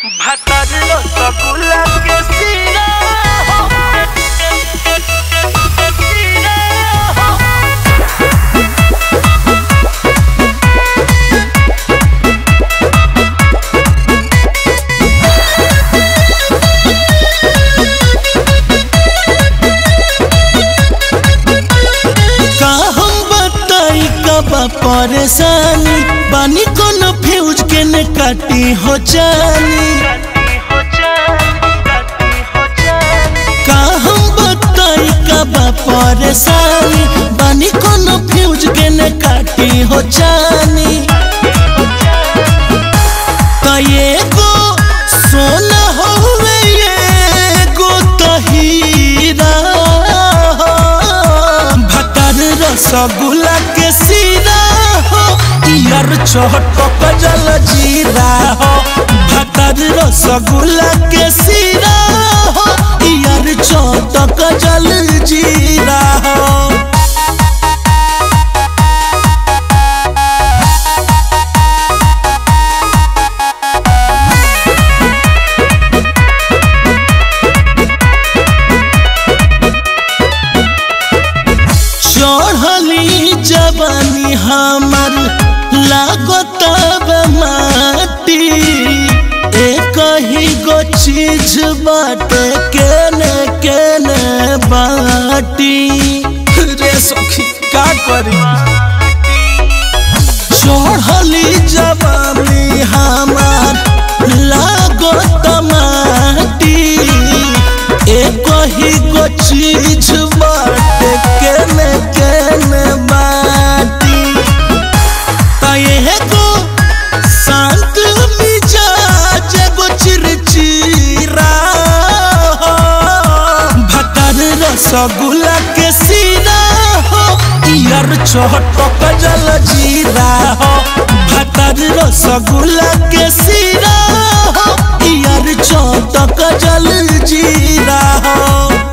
ভাতারলো সকুলাকে সিনা का हम बताई कबा परेशानी बानी कोनो फ्यूज के ने काटी हो जानी का हम बताई कबा परेशानी बानी कोनो फ्यूज के ने काटी हो जानी त एगो सोना होवे एगो त हीरा भतर रसगुल्ला के सीरा हो यार चटक जल जीरा हो भतर रसगुल्ला के सीरा हो यार चटक जल जीरा हो चढ़ली जवानी हमर लागत माटी एक ही गो चीज बाटे केने केने बाटी रे सखी का करी चढ़ली जवानी हमर लागत माटी एक ही गो चीज बाटे केने केने बाटी तये गो शांत मिजाज गो चिरचिरा भतर रसगुल्ला के सीरा हो यार चटक जल जीरा हो भतर रसगुल्ला के सीरा हो यार चटक जल जीरा हो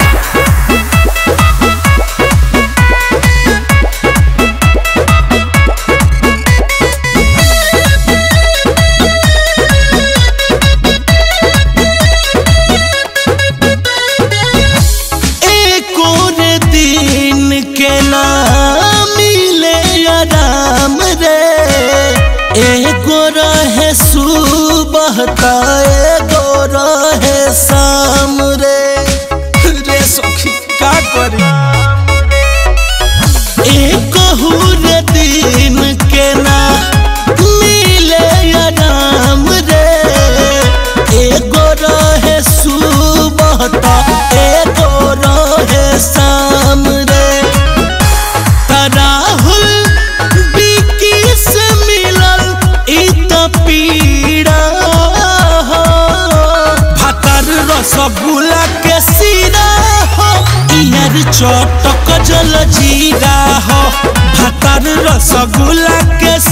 एको रे दिन के ना मिले आराम रे एगो रहे सुबह त एगो रहे शाम रे रे सखी का करी एक रे दिन के ना मिले आराम रे एगो रहे सुबह त एगो रहे शाम रे त राहुल बिकी से मिलल ई त पीड़ा हो भातर रसगुल्ला के सीरा हो इयर चटक जल जीरा हो भातर रसगुल्ला के